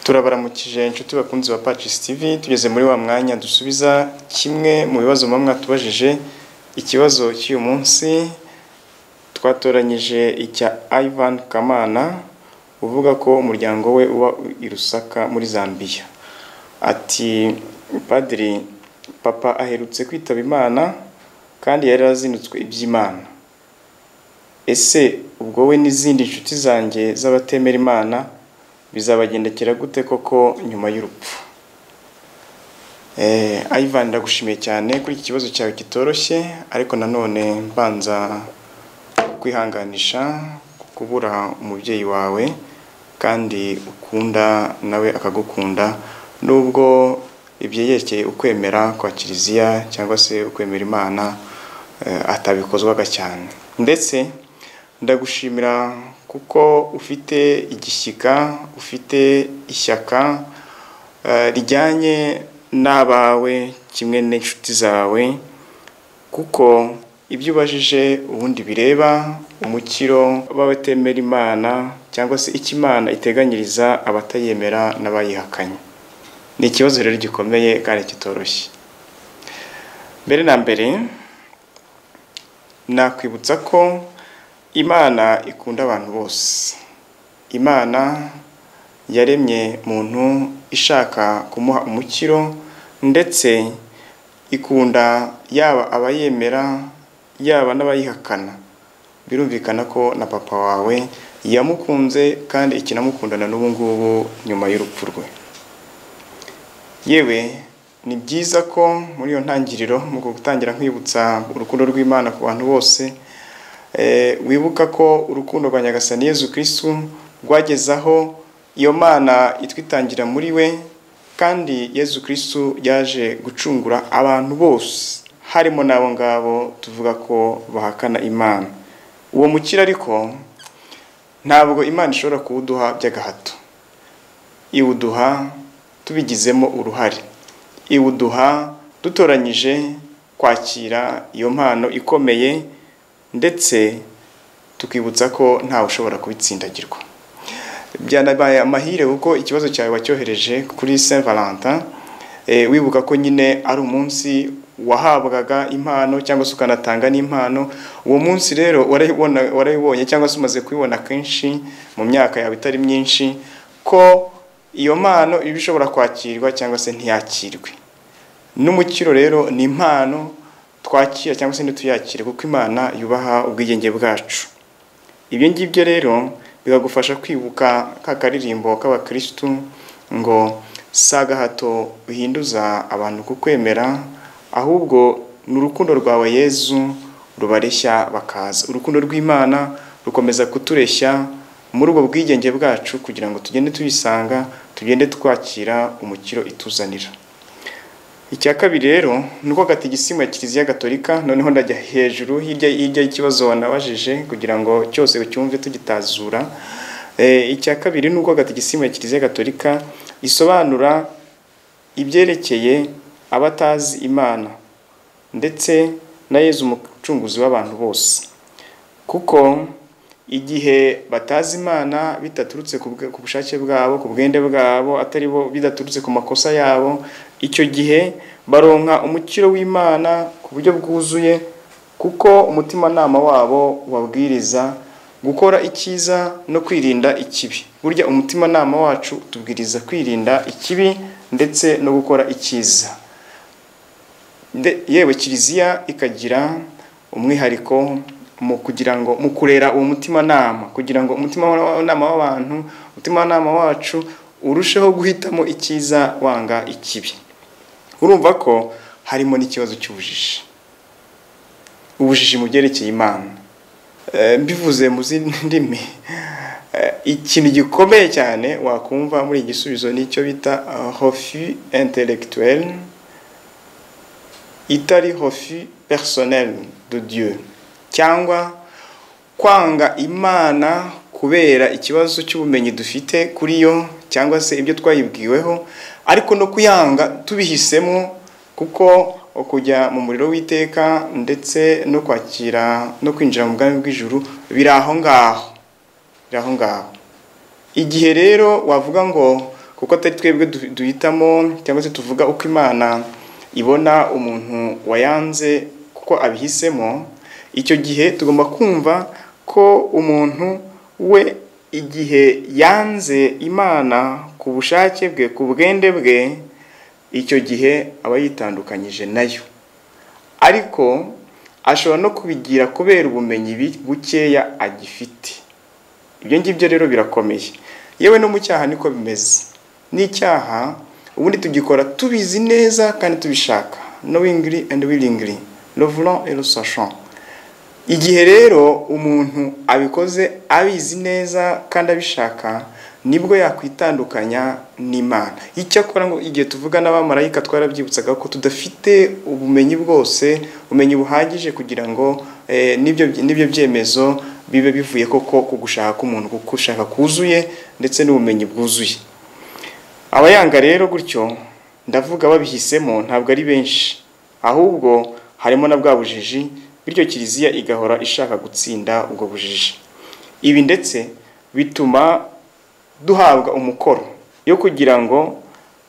turabaramukije inshuti bakunzi ba Patches TV tugeze muri wa mwanya dusubiza kimwe mu bibazo muba mwatubajije ikibazo cy'uyu munsi twatoranyije icya Ivan Kamana uvuga ko umuryango we uba i Lusaka muri Zambia ati padiri papa aherutse kwitaba Imana kandi yari azinutswe iby'Imana ese ubwo we n'izindi nshuti zanjye z'abatemera Imana bizabagendekera gute koko nyuma y'urupfu Ivan ndagushimiye cyane kuri iki kibazo cyawe kitoroshye ariko nanone mbanza kwihanganisha kubura umubyeyi wawe kandi ukunda nawe akagukunda nubwo ibyerekeye ukwemera kwa kiliziya cyangwa se ukwemera imana atabikozwaga cyane ndetse ndagushimira kuko ufite igishyika ufite ishyaka rijyanye n'abawe kimwe n'inshuti zawe kuko ibyo ubajije ubundi bireba umukiro w'abatemera imana cyangwa se icyo imana iteganyiriza abatayemera n'abayihakanye ni ikibazo rero gikomeye kandi kitoroshye mbere na mbere nakwibutsa ko imana ikunda abantu bose imana yaremye muntu ishaka kumuha umukiro ndetse ikunda yaba abayemera yaba n'abayihakana birumvikana ko na papa wawe yamukunze kandi ikinamukundana n'ubu ngubu nyuma y'urupfu rwe yewe ni byiza ko muri iyo ntangiriro mu gutangira nkwibutsa urukundo rw'imana ku bantu bose wibuka ko urukundo rwa nyagasani Yezu kirisitu rwageze aho iyo mana itwitangira muri we kandi Yezu kirisitu yaje gucungura abantu bose harimo n'abo ngabo tuvuga ko bahakana imana uwo mukira ariko ntabwo imana ishobora kuwuduha by'agahato iwuduha tubigizemo uruhare iwuduha dutoranyije kwakira iyo mpano ikomeye ndetse tukibutsa ko ntawe ushobora kubitsindagirwa byanabaye amahire kuko ikibazo cyawe wacyohereje kuri saint valentin wibuka ko nyine ari umunsi wahabwaga impano cyangwa se ukanatanga n'impano uwo munsi rero warayibonye cyangwa se umaze kubibona kenshi mu myaka yawe itari myinshi ko iyo mpano iba ishobora kwakirwa cyangwa se ntiyakirwe n'umukiro rero ni impano twakira cyangwa se ntituyakire kuko imana yubaha ubwigenge bwacu ibyo ngibyo rero bikagufasha kwibuka ka karirimbo k'abakirisitu ngo si agahato bihinduza abantu kukwemera ahubwo ni urukundo rwawe yezu rubareshya bakaza urukundo rw'imana rukomeza kutureshya muri ubwo bwigenge bwacu kugira ngo tugende tuyisanga tugende twakira umukiro ituzanira icya kabiri rero ni uko katigisima ya kiliziya gatolika noneho ndajya hejuru hirya hirya y'ikibazo wanabajije kugira ngo cyose ucyumve tugitazura icya kabiri ni uko katigisima ya kiliziya gatolika isobanura ibyerekeye abatazi imana ndetse na yezu umucunguzi w'abantu bose kuko igihe batazi imana bidaturutse ku bushake bwabo ku bwende bwabo atari bo bidaturutse ku makosa yabo icyo gihe baronka umukiro w'imana ku buryo bwuzuye kuko umutimanama wabo ubabwiriza gukora icyiza no kwirinda ikibi burya umutimanama wacu utubwiriza kwirinda ikibi ndetse no gukora icyiza yewe kiliziya ikagira umwihariko mu kugira ngo mu kurera uwo mutimanama kugira ngo umutimanama w'abantu umutimanama wacu urusheho guhitamo icyiza wanga ikibi urumva ko harimo n'ikibazo cy'ubujiji ubujiji mu byerekeye imana mbivuze mu zindi ndimi ikintu gikomeye cyane wakumva muri igisubizo nicyo bita hofi intellectuelle itari hofi personnel de dieu cyangwa kwanga imana kubera ikibazo cy'ubumenyi dufite kuri yo cyangwa se ibyo twayibwiweho ariko no kuyanga tubihisemo kuko kujya mu muriro w'iteka ndetse no kwakira no kwinjira mu bwami bw'ijuru biri aho ngaho biri aho ngaho igihe rero wavuga ngo kuko atari twebwe du- duhitamo cyangwa se tuvuga uko imana ibona umuntu wayanze kuko abihisemo icyo gihe tugomba kumva ko umuntu we igihe yanze imana ku bushake bwe ku bwende bwe icyo gihe aba yitandukanyije nayo ariko ashobora no kubigira kubera ubumenyi bi- bukeya agifite ibyo ngibyo rero birakomeye yewe no mu cyaha niko bimeze n'icyaha ubundi tugikora tubizi neza kandi tubishaka knowingly and willingly le voulant et le sachant igihe rero umuntu abikoze abizi neza kandi abishaka nibwo yakwitandukanya n'imana icyakora ngo igihe tuvuga n'abamarayika twarabyibutsaga ko tudafite ubumenyi bwose ubumenyi buhagije kugira ngo eh, n'ibyo n'ibyo byemezo bibe bivuye koko ku gushaka k'umuntu kuko ushaka kuzuye ndetse n'ubumenyi bwuzuye abayanga rero gutyo ndavuga babihisemo ntabwo ari benshi ahubwo harimo na bwa bujiji bityo kiliziya igahora ishaka gutsinda ubwo bujiji ibi ndetse bituma duhabwa umukoro yo kugira ngo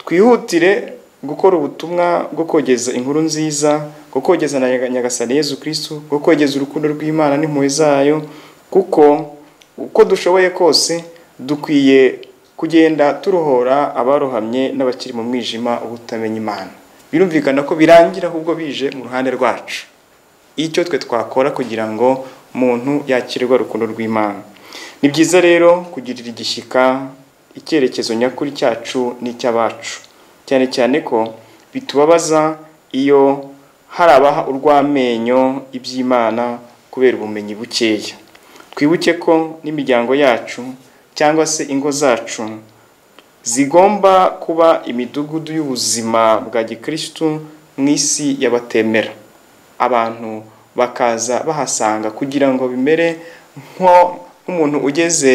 twihutire gukora ubutumwa bwo kogeza inkuru nziza bwo kogeza na Nyaga- nyagasani yezu kirisitu bwo kogeza urukundo rw'imana n'impuhwe zayo kuko uko dushoboye kose dukwiye kugenda turohora abarohamye n'abakiri mu mwijima ubutamenya imana birumvikana ko birangira ahubwo bije mu ruhande rwacu icyo twe twakora kugira ngo umuntu yakirwe urukundo rw'imana ni byiza rero kugirira igishyika icyerekezo nyakuri cyacu n'icy'abacu cyane cyane ko bitubabaza iyo hari abaha urw'amenyo iby'imana kubera ubumenyi bukeya twibuke ko n'imiryango yacu cyangwa se ingo zacu zigomba kuba imidugudu y'ubuzima bwa gikirisitu mu isi y'abatemera abantu bakaza bahasanga kugira ngo bimere nko nk'umuntu ugeze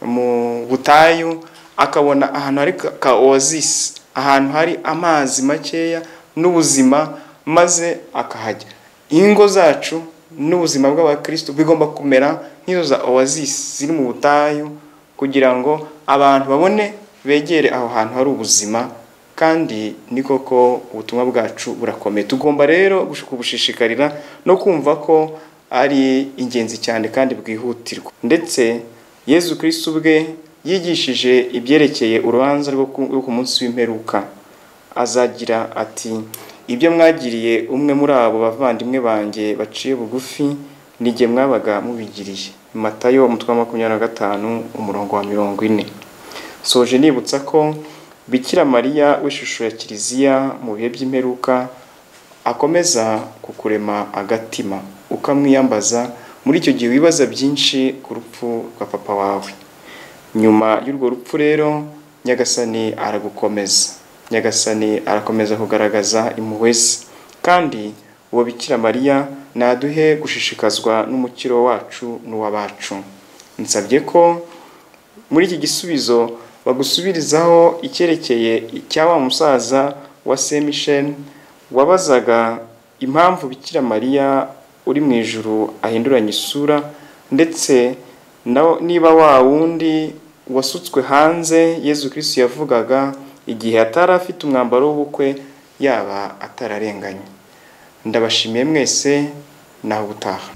mu butayu akabona ahantu hari ka- ka oasisi ahantu hari amazi makeya n'ubuzima maze akahajya ingo zacu n'ubuzima bw'abakristo bigomba kumera nk'izo za oasisi ziri mu butayu kugira ngo abantu babone begere aho hantu hari ubuzima kandi ni koko ubutumwa bwacu burakomeye tugomba rero gush- kubushishikarira no kumva ko ari ingenzi cyane kandi bwihutirwa ndetse yezu kirisitu ubwe yigishije ibyerekeye urubanza rwo ku rwo ku munsi w'imperuka azagira ati ibyo mwagiriye umwe muri abo bavandimwe banjye baciye bugufi ni jye mwabaga mubigiriye matayo umutwe wa makumyabiri na gatanu umurongo wa mirongo ine soje nibutsa ko bikira mariya w'ishusho ya kiliziya mu bihe by'imperuka akomeza kukurema agatima ukamwiyambaza muri icyo gihe wibaza byinshi ku rupfu rwa papa wawe nyuma y'urwo rupfu rero nyagasani aragukomeza nyagasani arakomeza kugaragaza impuhwe ze kandi uwo bikira mariya naduhe gushishikazwa n'umukiro wacu n'uw'abacu nsabye ko muri iki gisubizo bagusubirizaho icyerekeye icya wa musaza wa semisheni wabazaga impamvu bikira mariya uri mu ijuru ahinduranya isura ndetse na- niba wa wundi wasutswe hanze yezu kirisitu yavugaga igihe atari afite umwambaro w'ubukwe yaba atararenganye ndabashimiye mwese naho ubutaha